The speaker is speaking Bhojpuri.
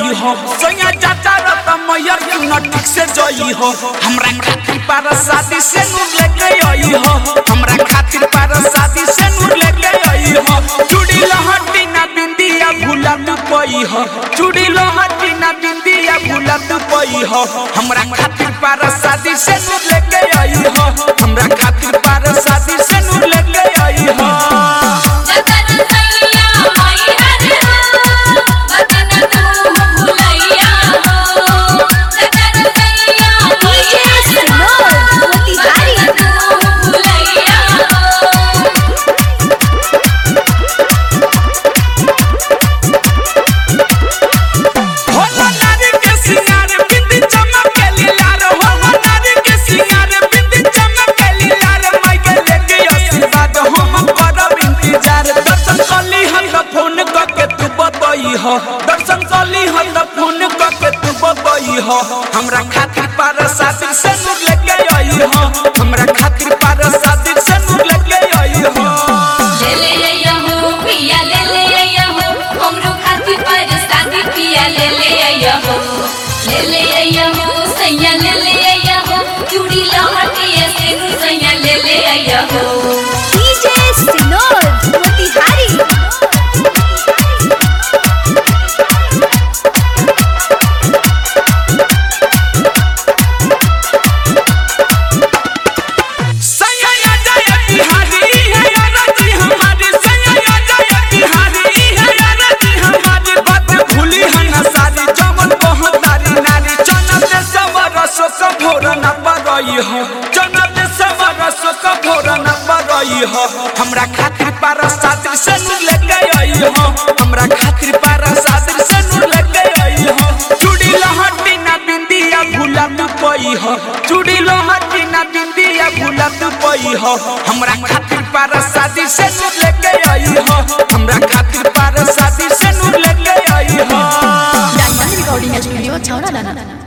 आई हो सैया चाचा रत मैयर क्यों न ठीक से जई हो हमरा खातिर पार शादी से नूर लेके आई हो हमरा खातिर पार शादी से नूर लेके आई हो चूड़ी लहटी ना बिंदिया भूला तू पई हो चूड़ी लहटी ना बिंदिया भूला तू पई हो हमरा खातिर पार शादी से नूर लेके आई हो हमरा खातिर पार शादी से नूर लेके आई हो जतन सैया माई हर हो वतन तू भुलैया हो जतन सैया माई हर हो वतन तू भुलैया हो हो नारी के सिंगार बिंदी चमक के लीलार हो नारी के सिंगार बिंदी चमक के लीलार माई के लेके आशीर्वाद हम करब इंतजार दर्शन कली हम त फोन क के तू बतई हो दर्शन कली हम त फोन क के तू बतई हो हमरा खातिर पार शादी से नूर लेके आई हो हमरा खातिर पार शादी से नूर लेके आई हो ले ले आया हो पिया ले ले आया हो हमरो खातिर पर शादी पिया ले ले आया हो ले ले आया हो सैया ले ले आया हो चूड़ी लहटिया से नु सैया ले ले आया हो DJ Sinod Motihari सैया जय बिहारी है राजी हमारी सैया जय बिहारी है राजी हमारी बात भूली हन सारी जमन बहुतारी नारी चनत सवर शोक भोर न परई हो चनत सवर शोक भोर न परई हो हमरा खातिर पार सातिर से नूर लेके आई हो हमरा खातिर पार सातिर से नूर लेके आई हो चूड़ी लहटी ना बिंदिया भूला तू पई हो चूड़ी लहटी ना बिंदिया भूला तू पई हो हमरा खातिर पार शादी से नूर लेके आई हो हमरा खातिर पार शादी से नूर लेके आई हो Diamond Recording Studio Chowra Dana